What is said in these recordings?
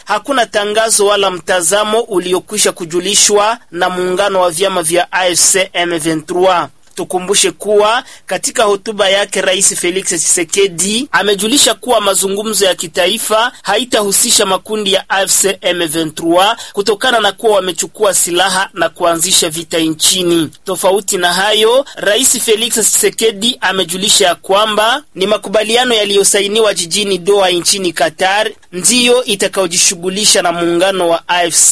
hakuna tangazo wala mtazamo uliokwisha kujulishwa na muungano wa vyama vya AFC M23. Tukumbushe kuwa katika hotuba yake Rais Felix Tshisekedi amejulisha kuwa mazungumzo ya kitaifa haitahusisha makundi ya AFC M23 kutokana na kuwa wamechukua silaha na kuanzisha vita nchini. Tofauti na hayo, Rais Felix Tshisekedi amejulisha ya kwamba ni makubaliano yaliyosainiwa jijini Doha nchini Qatar ndiyo itakayojishughulisha na muungano wa AFC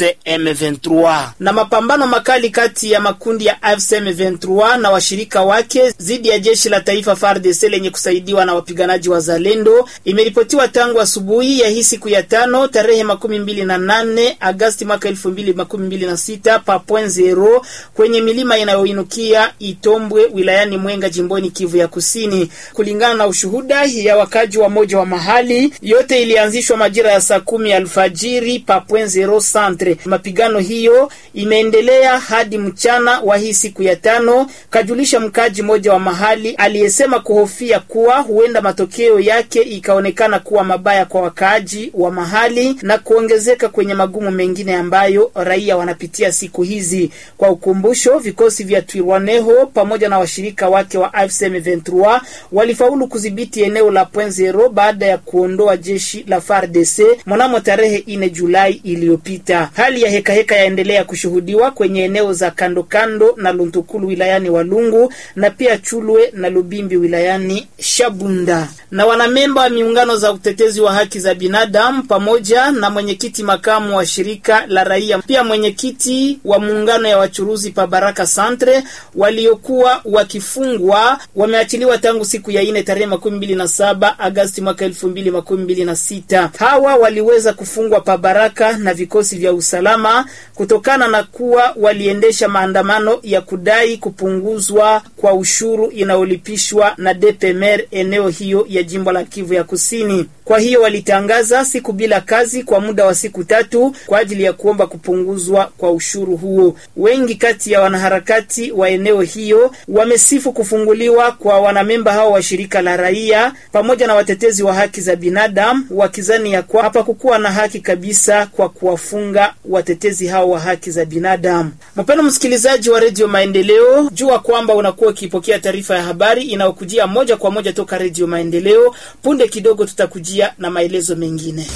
M23. Na mapambano makali kati ya makundi ya AFC M23 na washirika wake dhidi ya jeshi la taifa FARDC lenye kusaidiwa na wapiganaji wa Zalendo imeripotiwa tangu asubuhi ya hii siku ya tano tarehe makumi mbili na nane Agasti mwaka elfu mbili makumi mbili na sita pa point zero kwenye milima inayoinukia Itombwe wilayani Mwenga jimboni Kivu ya Kusini. Kulingana na ushuhuda ya wakaji wa moja wa mahali, yote ilianzishwa majira ya saa kumi alfajiri pa point zero centre. Mapigano hiyo imeendelea hadi mchana wa hii siku ya tano, kajulisha mkaji mmoja wa mahali aliyesema kuhofia kuwa huenda matokeo yake ikaonekana kuwa mabaya kwa wakaaji wa mahali na kuongezeka kwenye magumu mengine ambayo raia wanapitia siku hizi. Kwa ukumbusho, vikosi vya Twirwaneho pamoja na washirika wake wa AFC M23 walifaulu kudhibiti eneo la Point Zero baada ya kuondoa jeshi la FARDC mnamo tarehe 4 Julai iliyopita. Hali ya hekaheka heka yaendelea kushuhudiwa kwenye eneo za kando kando na Luntukulu wilayani Walungu na pia Chulwe na Lubimbi wilayani Shabunda. Na wanamemba wa miungano za utetezi wa haki za binadamu pamoja na mwenyekiti makamu wa shirika la raia pia mwenyekiti wa muungano ya wachuruzi pa Baraka Centre waliokuwa wakifungwa wameachiliwa tangu siku ya ine tarehe makumi mbili na saba Agasti mwaka elfu mbili makumi mbili na sita. Hawa waliweza kufungwa pa Baraka na vikosi vya usalama kutokana na kuwa waliendesha maandamano ya kudai kupunguzwa kwa ushuru inayolipishwa na DPMR eneo hiyo ya jimbo la Kivu ya Kusini. Kwa hiyo walitangaza siku bila kazi kwa muda wa siku tatu kwa ajili ya kuomba kupunguzwa kwa ushuru huo. Wengi kati ya wanaharakati wa eneo hiyo wamesifu kufunguliwa kwa wanamemba hao wa shirika la raia pamoja na watetezi wa haki za binadamu, wakizani ya kwa hapakukuwa na haki kabisa kwa kuwafunga watetezi hao wa haki za binadamu. Mpendwa msikilizaji wa Redio Maendeleo, jua kwamba unakuwa ukipokea taarifa ya habari inayokujia moja kwa moja toka Redio Maendeleo. Punde kidogo tutakujia na maelezo mengine.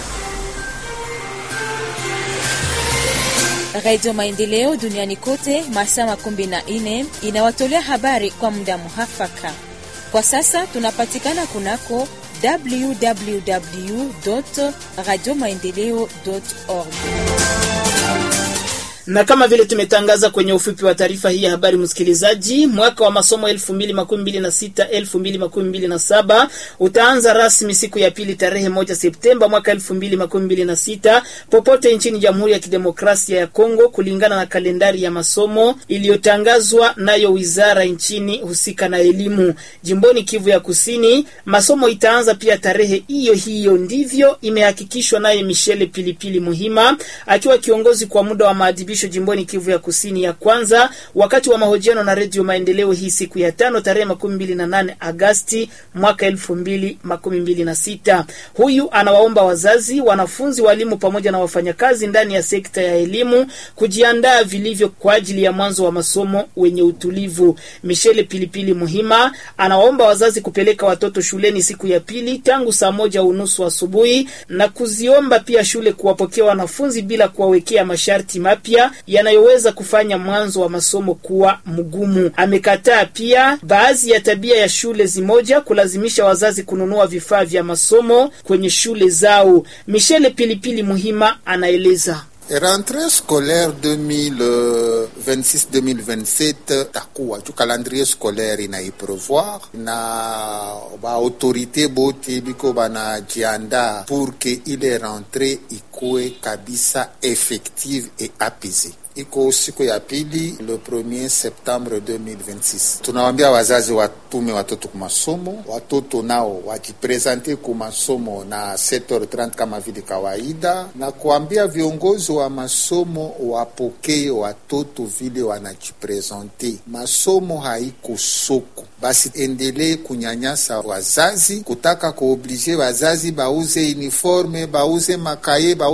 Radio Maendeleo duniani kote masaa makumi na nne inawatolea habari kwa muda muhafaka. Kwa sasa tunapatikana kunako www radio maendeleo org na kama vile tumetangaza kwenye ufupi wa taarifa hii ya habari, msikilizaji, mwaka wa masomo 2026 2027 utaanza rasmi siku ya pili tarehe moja Septemba mwaka 2026 popote nchini Jamhuri ya Kidemokrasia ya Kongo, kulingana na kalendari ya masomo iliyotangazwa nayo wizara nchini husika na elimu. Jimboni Kivu ya Kusini, masomo itaanza pia tarehe hiyo hiyo, ndivyo imehakikishwa naye Michele Pilipili Muhima akiwa kiongozi kwa muda wa maadhibisho jimboni Kivu ya Kusini ya kwanza, wakati wa mahojiano na Redio Maendeleo hii siku ya tano tarehe makumi mbili na nane Agasti mwaka elfu mbili makumi mbili na sita. Huyu anawaomba wazazi, wanafunzi, walimu pamoja na wafanyakazi ndani ya sekta ya elimu kujiandaa vilivyo kwa ajili ya mwanzo wa masomo wenye utulivu. Michele Pilipili Muhima anawaomba wazazi kupeleka watoto shuleni siku ya pili tangu saa moja unusu asubuhi na kuziomba pia shule kuwapokea wanafunzi bila kuwawekea masharti mapya yanayoweza kufanya mwanzo wa masomo kuwa mgumu. Amekataa pia baadhi ya tabia ya shule zimoja kulazimisha wazazi kununua vifaa vya masomo kwenye shule zao. Michele Pilipili Muhima anaeleza. Rentrée scolaire 2026-2027 takuwa tu calendrier scolaire inaiprevoir na baautorité bote biko banajiandaa pour que ile rentrée ikuwe kabisa effective et apaisée. Iko siku ya pili le 1er septembre 2026. Tunawambia wazazi watume watoto kumasomo, watoto nao wajipresente kumasomo na 7h30 kama vile kawaida, na kuambia viongozi wa masomo wapokee watoto vile wanajipresente. Masomo haiko soko, basi endelee kunyanyasa wazazi, kutaka kuoblige wazazi bauze uniforme, bauze makaye, bauze